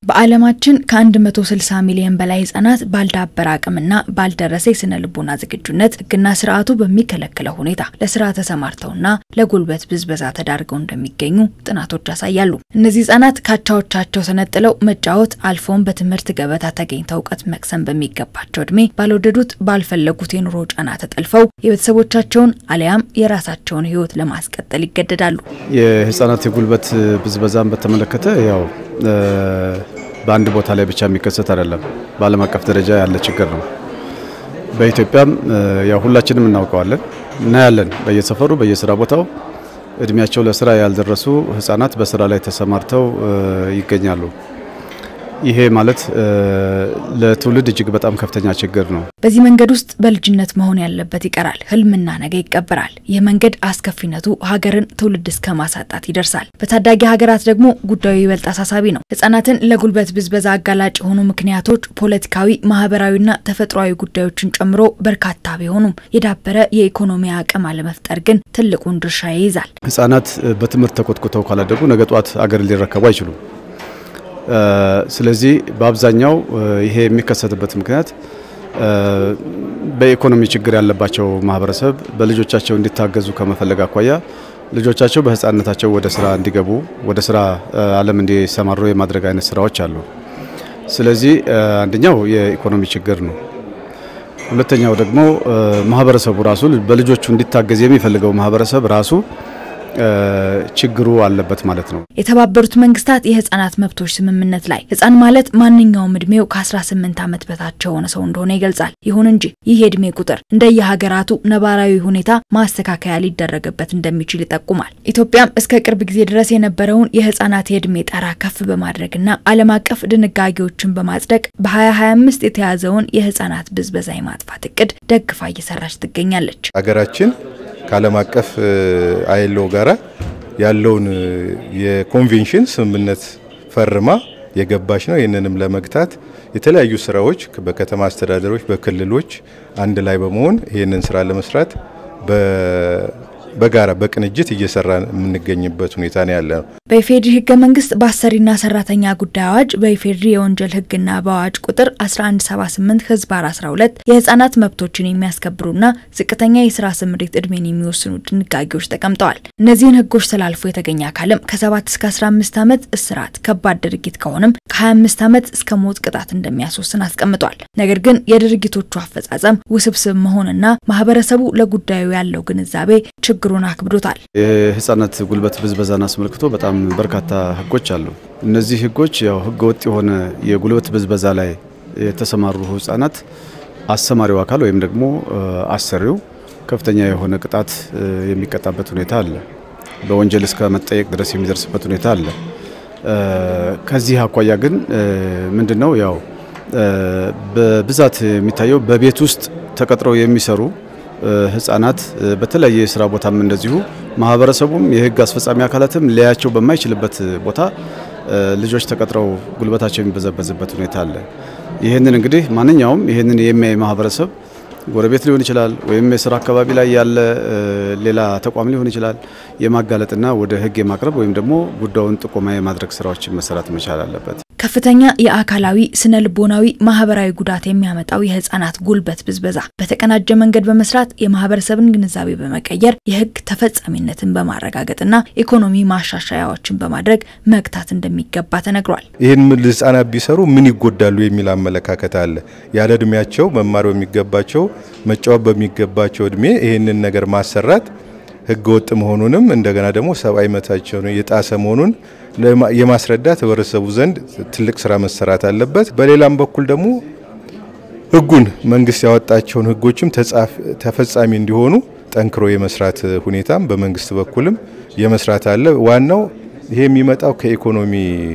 በዓለማችን ከ160 ሚሊዮን በላይ ህጻናት ባልዳበረ አቅምና ባልደረሰ የስነ ልቦና ዝግጁነት ህግና ስርዓቱ በሚከለክለው ሁኔታ ለስራ ተሰማርተውና ለጉልበት ብዝበዛ ተዳርገው እንደሚገኙ ጥናቶች ያሳያሉ። እነዚህ ህጻናት ካቻዎቻቸው ተነጥለው መጫወት አልፎም በትምህርት ገበታ ተገኝተው እውቀት መቅሰም በሚገባቸው እድሜ ባልወደዱት ባልፈለጉት የኑሮ ጫና ተጠልፈው የቤተሰቦቻቸውን አሊያም የራሳቸውን ህይወት ለማስቀጠል ይገደዳሉ። የህጻናት የጉልበት ብዝበዛን በተመለከተ ያው በአንድ ቦታ ላይ ብቻ የሚከሰት አይደለም። በዓለም አቀፍ ደረጃ ያለ ችግር ነው። በኢትዮጵያም ያው ሁላችንም እናውቀዋለን፣ እናያለን። በየሰፈሩ በየስራ ቦታው እድሜያቸው ለስራ ያልደረሱ ህጻናት በስራ ላይ ተሰማርተው ይገኛሉ። ይሄ ማለት ለትውልድ እጅግ በጣም ከፍተኛ ችግር ነው። በዚህ መንገድ ውስጥ በልጅነት መሆን ያለበት ይቀራል፣ ህልምና ነገ ይቀበራል። ይህ መንገድ አስከፊነቱ ሀገርን ትውልድ እስከ ማሳጣት ይደርሳል። በታዳጊ ሀገራት ደግሞ ጉዳዩ ይበልጥ አሳሳቢ ነው። ህጻናትን ለጉልበት ብዝበዛ አጋላጭ የሆኑ ምክንያቶች ፖለቲካዊ፣ ማህበራዊና ተፈጥሯዊ ጉዳዮችን ጨምሮ በርካታ ቢሆኑም የዳበረ የኢኮኖሚ አቅም አለመፍጠር ግን ትልቁን ድርሻ ይይዛል። ህጻናት በትምህርት ተኮትኩተው ካላደጉ ነገ ጧት አገር ሊረከቡ አይችሉም። ስለዚህ በአብዛኛው ይሄ የሚከሰትበት ምክንያት በኢኮኖሚ ችግር ያለባቸው ማህበረሰብ በልጆቻቸው እንዲታገዙ ከመፈለግ አኳያ ልጆቻቸው በህፃንነታቸው ወደ ስራ እንዲገቡ ወደ ስራ ዓለም እንዲሰማሩ የማድረግ አይነት ስራዎች አሉ። ስለዚህ አንደኛው የኢኮኖሚ ችግር ነው። ሁለተኛው ደግሞ ማህበረሰቡ ራሱ በልጆቹ እንዲታገዝ የሚፈልገው ማህበረሰብ ራሱ ችግሩ አለበት ማለት ነው። የተባበሩት መንግስታት የህጻናት መብቶች ስምምነት ላይ ህጻን ማለት ማንኛውም እድሜው ከ18 ዓመት በታች የሆነ ሰው እንደሆነ ይገልጻል። ይሁን እንጂ ይህ የእድሜ ቁጥር እንደየሀገራቱ ነባራዊ ሁኔታ ማስተካከያ ሊደረግበት እንደሚችል ይጠቁማል። ኢትዮጵያም እስከ ቅርብ ጊዜ ድረስ የነበረውን የህጻናት የእድሜ ጣራ ከፍ በማድረግና ዓለም አቀፍ ድንጋጌዎችን በማጽደቅ በ2025 የተያዘውን የህጻናት ብዝበዛ የማጥፋት እቅድ ደግፋ እየሰራች ትገኛለች። ሀገራችን ከዓለም አቀፍ አይሎ ጋራ ያለውን የኮንቬንሽን ስምምነት ፈርማ የገባች ነው። ይህንንም ለመግታት የተለያዩ ስራዎች በከተማ አስተዳደሮች፣ በክልሎች አንድ ላይ በመሆን ይህንን ስራ ለመስራት በጋራ በቅንጅት እየሰራን የምንገኝበት ሁኔታ ነው ያለ ነው። በኢፌድሪ ህገ መንግስት በአሰሪና ሰራተኛ ጉዳይ አዋጅ በኢፌድሪ የወንጀል ህግና በአዋጅ ቁጥር 1178 ህዝባር 12 የህጻናት መብቶችን የሚያስከብሩና ዝቅተኛ የስራ ስምሪት እድሜን የሚወስኑ ድንጋጌዎች ተቀምጠዋል። እነዚህን ህጎች ተላልፎ የተገኘ አካልም ከ7 እስከ 15 ዓመት እስራት፣ ከባድ ድርጊት ከሆነም ከ25 ዓመት እስከ ሞት ቅጣት እንደሚያስወስን አስቀምጧል። ነገር ግን የድርጊቶቹ አፈጻጸም ውስብስብ መሆንና ማህበረሰቡ ለጉዳዩ ያለው ግንዛቤ ችግሩን አክብዶታል። የህጻናት ጉልበት ብዝበዛን አስመልክቶ በጣም በርካታ ህጎች አሉ። እነዚህ ህጎች ያው ህገ ወጥ የሆነ የጉልበት ብዝበዛ ላይ የተሰማሩ ህጻናት አሰማሪው አካል ወይም ደግሞ አሰሪው ከፍተኛ የሆነ ቅጣት የሚቀጣበት ሁኔታ አለ። በወንጀል እስከ መጠየቅ ድረስ የሚደርስበት ሁኔታ አለ። ከዚህ አኳያ ግን ምንድነው ያው በብዛት የሚታየው በቤት ውስጥ ተቀጥረው የሚሰሩ ህጻናት በተለያየ የስራ ቦታም እንደዚሁ ማህበረሰቡም የህግ አስፈጻሚ አካላትም ሊያያቸው በማይችልበት ቦታ ልጆች ተቀጥረው ጉልበታቸው የሚበዘበዝበት ሁኔታ አለ። ይህንን እንግዲህ ማንኛውም ይህንን የሚያይ ማህበረሰብ ጎረቤት ሊሆን ይችላል፣ ወይም የስራ አካባቢ ላይ ያለ ሌላ ተቋም ሊሆን ይችላል የማጋለጥና ወደ ህግ የማቅረብ ወይም ደግሞ ጉዳዩን ጥቆማ የማድረግ ስራዎችን መሰራት መቻል አለበት። ከፍተኛ የአካላዊ ስነ ልቦናዊ፣ ማህበራዊ ጉዳት የሚያመጣው የህጻናት ጉልበት ብዝበዛ በተቀናጀ መንገድ በመስራት የማህበረሰብን ግንዛቤ በመቀየር የህግ ተፈጻሚነትን በማረጋገጥና ኢኮኖሚ ማሻሻያዎችን በማድረግ መግታት እንደሚገባ ተነግሯል። ይህን ህጻናት ቢሰሩ ምን ይጎዳሉ የሚል አመለካከት አለ። ያለ እድሜያቸው መማር በሚገባቸው መጫወት በሚገባቸው እድሜ ይህንን ነገር ማሰራት ህገ ወጥ መሆኑንም እንደገና ደግሞ ሰብአዊ መብታቸውን የጣሰ መሆኑን የማስረዳት ህብረተሰቡ ዘንድ ትልቅ ስራ መሰራት አለበት። በሌላም በኩል ደግሞ ህጉን መንግስት ያወጣቸውን ህጎችም ተፈጻሚ እንዲሆኑ ጠንክሮ የመስራት ሁኔታም በመንግስት በኩልም የመስራት አለ። ዋናው ይሄ የሚመጣው ከኢኮኖሚ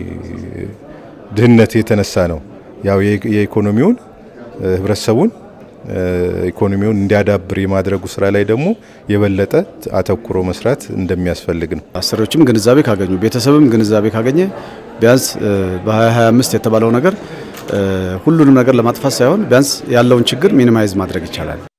ድህነት የተነሳ ነው። ያው የኢኮኖሚውን ህብረተሰቡን ኢኮኖሚውን እንዲያዳብር የማድረጉ ስራ ላይ ደግሞ የበለጠ አተኩሮ መስራት እንደሚያስፈልግ ነው። አሰሪዎችም ግንዛቤ ካገኙ፣ ቤተሰብም ግንዛቤ ካገኘ ቢያንስ በ2025 የተባለው ነገር ሁሉንም ነገር ለማጥፋት ሳይሆን ቢያንስ ያለውን ችግር ሚኒማይዝ ማድረግ ይቻላል።